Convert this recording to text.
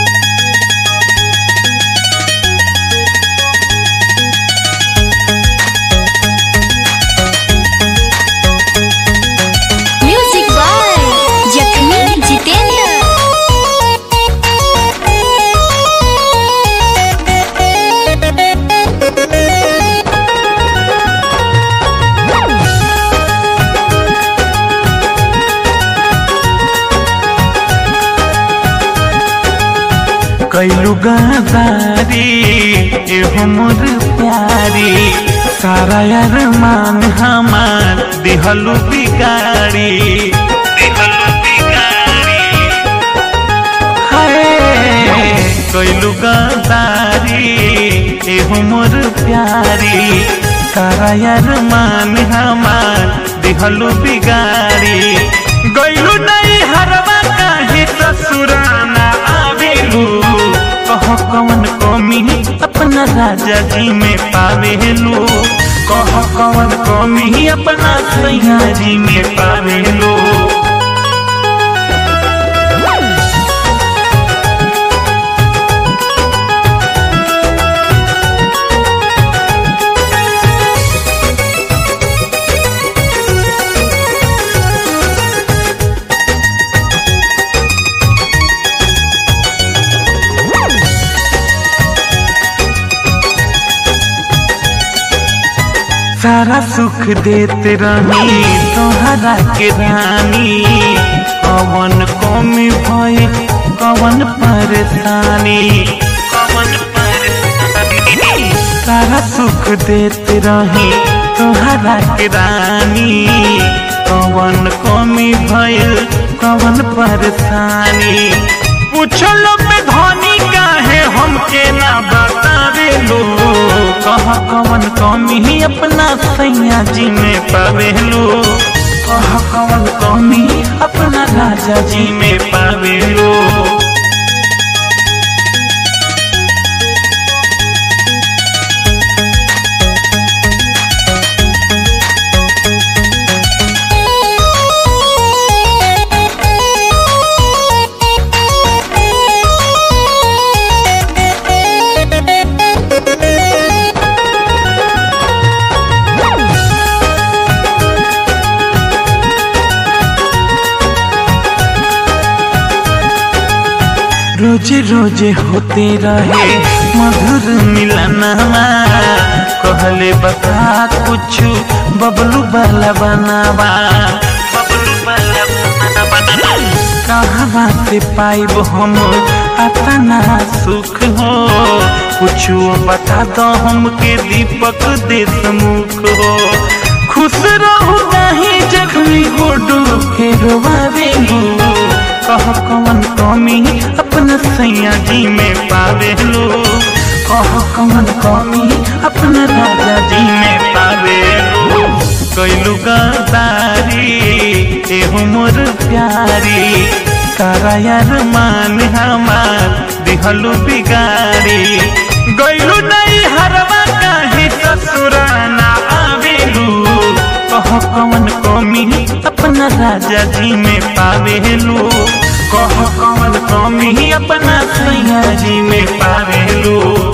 music by जखमी जितेंद्र कैलू गदारी एहो मोर प्यारी सारा यार मान हमार दिहलू बिगाड़ी दिहलू बिगाड़ी हाय कैलू गदारी एहो मोर प्यारी सारा यार मान हमार दिहलू बिगाड़ी गैलू नहीं हरवा काहे ससुराना आवेलू कह कवन कमी अपना राजा जी में पावेलू कह कवन कमी अपना सैया जी में पावेलू सारा सुख देते रही तोहरा के रानी कवन कमी भई कवन परेशानी कवन परेशानी सारा सुख देते रही तोहरा के रानी कवन कमी भइल कवन परेशानी पूछलो पे धनी काहे हमके ना बतावेलो कह कवन कमी अपना सैया जी में पावेलो कह कवन कमी अपना राजा जी में पावेलो रोजे रोजे होते रहे मधुर मिलनवा कहले बता कुछ बबलू वाला बनावा बबलू वाला बनावा कहवा से पाइब हम अतना सुख हो कुछ बता दो हमके दीपक देशमुख हो खुश रहू नहीं जख्मी गोडू के रोवावेलू कह कवन कमी अपना सैया जी में पावेलू कह कवन कमी अपना राजा जी में पावेलू कैलू गदारी एहो मोर प्यारी सारा यार मान हमार दिहलू बिगाड़ी गैलू नहीं हरवा काहे ससुराना आवेलू कह कवन कमी अपना राजा जी में पावेलू कह कवन कमी अपना सैया जी में पावेलू